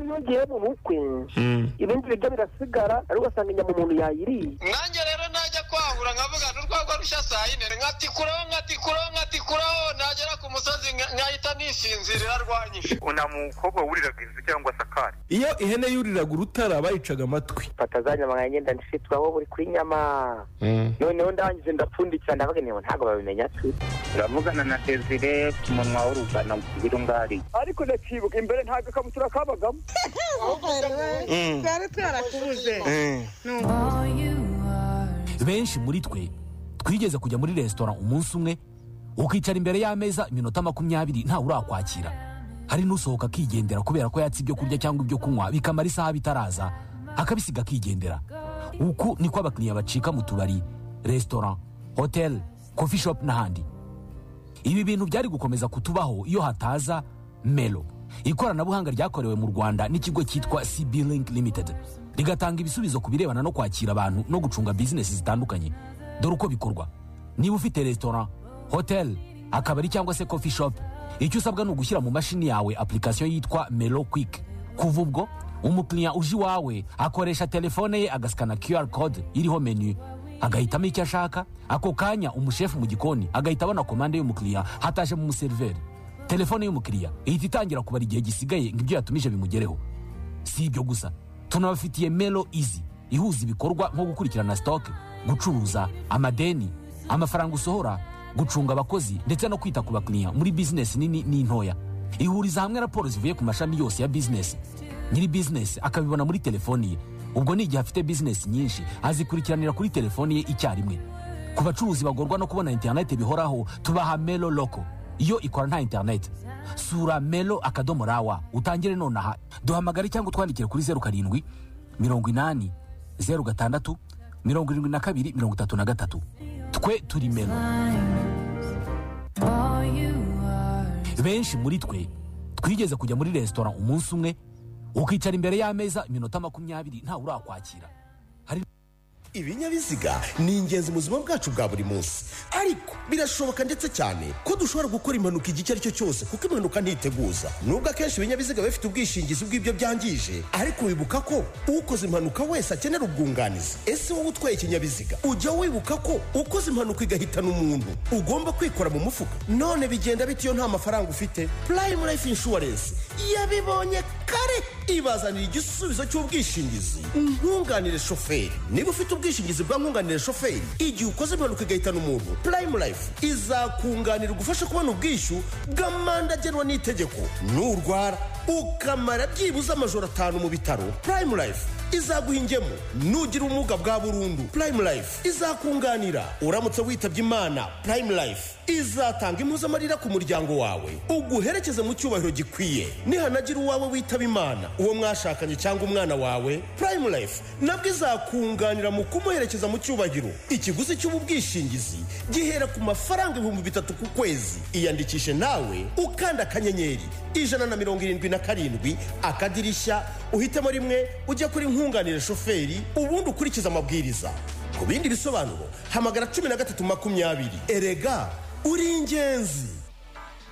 hiyongeyeho ubukwe ibindi biryo birasigara ariko ugasanga inyama umuntu yayiriye nanjye rero najya kwahura nkavuga n'urwagwa rushya saa yine nkatikuraho nkatikuraho nkatikuraho nagera ku musozi nka- nkahita nisinzirira rwanyishe nta mukobwa wuriraga inzu cyangwa asakara iyo ihene yuriraga urutara bayicaga amatwi mfata za nyama nkanjye ndandishitwaho buri kuri nyama noneho ndangije ndapfundikira ndavuga niba ntabwo babimenya tu uravugana na desire ku munwa w'urugana birungari ariko ndakibuka imbere ntabwo ikabutura kabagamo twari twarakubuze benshi muri twe twigeze kujya muri resitora umunsi umwe ukicara imbere y'ameza iminota makumyabiri ntawe urakwakira hari n'usohoka akigendera kubera ko yatse ibyo kurya cyangwa ibyo kunywa bikamara isaha bitaraza akabisiga akigendera uku niko abakiriya bacika mu tubari resitora hoteli kofi shopu n'ahandi ibi bintu byari gukomeza kutubaho iyo hataza melo ikoranabuhanga ryakorewe mu rwanda n'ikigo cyitwa cb link limited rigatanga ibisubizo ku birebana no kwakira abantu no gucunga bizinesi zitandukanye dore uko bikorwa niba ufite resitora hoteli akabari cyangwa se coffee shop icyo usabwa ni ugushyira mu mashini yawe application yitwa melo quick kuva ubwo umukiriya uje iwawe akoresha telefone ye agasikana qr code iriho menu agahitamo icyo ashaka ako kanya umushefu mu gikoni agahita abona komande y'umukiriya hataje mu museriveri telefone y'umukiriya ihita itangira kubara igihe gisigaye ngo ibyo yatumije bimugereho si ibyo gusa tunabafitiye melo izi ihuza ibikorwa nko gukurikirana sitoke gucuruza amadeni amafaranga usohora gucunga abakozi ndetse no kwita ku bakiriya muri bizinesi nini n'intoya ihuriza hamwe raporo zivuye ku mashami yose ya bizinesi nyiri bizinesi akabibona muri telefoni ye ubwo ni igihe afite bizinesi nyinshi azikurikiranira kuri telefoni ye icyarimwe ku bacuruzi bagorwa no kubona interineti bihoraho tubaha melo loko iyo ikora nta interineti sura melo akadomo rawa utangire nonaha duhamagare cyangwa utwandikire kuri zeru karindwi mirongo inani zeru gatandatu mirongo irindwi na kabiri mirongo itatu na gatatu twe turi melo benshi muri twe twigeze kujya muri resitora umunsi umwe ukicara imbere y'ameza iminota makumyabiri ntawe urakwakira ibinyabiziga ni ingenzi mu buzima bwacu bwa buri munsi ariko birashoboka ndetse cyane ko dushobora gukora impanuka igihe icyo ari cyo cyose kuko impanuka ntiteguza nubwo akenshi ibinyabiziga biba bifite ubwishingizi bw'ibyo byangije ariko wibuka ko ukoze impanuka wese akenera ubwunganizi ese wowe utwaye ikinyabiziga ujya wibuka ko ukoze impanuka igahitana umuntu ugomba kwikora mu mufuka none bigenda bite iyo nta mafaranga ufite purayimu layifu inshuwarensi yabibonye kare ibazanira igisubizo cy'ubwishingizi nkunganire shoferi niba ufite ubwishingizi bwa nkunganire shoferi igihe ukoze impanuka igahitana umuntu purayimu layifu izakunganira ugufasha kubona ubwishyu bw'amande agenwa n'itegeko nurwara ukamara byibuze amajoro atanu mu bitaro purayimu layifu izaguha ingemu nugira ubumuga bwa burundu purayimu layifu izakunganira uramutse witabye imana purayimu layifu izatanga impuzamarira ku muryango wawe uguherekeze mu cyubahiro gikwiye nihanagira uwawe witaba imana uwo mwashakanye cyangwa umwana wawe purayimu layifu nabwo izakunganira mu kumuherekeza mu cyubahiro ikiguzi cy'ubu bwishingizi gihera ku mafaranga ibihumbi bitatu ku kwezi iyandikishe nawe ukanda akanyenyeri ijana na mirongo irindwi na karindwi akadirishya uhitemo rimwe ujya kuri nkunganire shoferi ubundi ukurikiza amabwiriza ku bindi bisobanuro hamagara cumi na gatatu makumyabiri erega uri ingenzi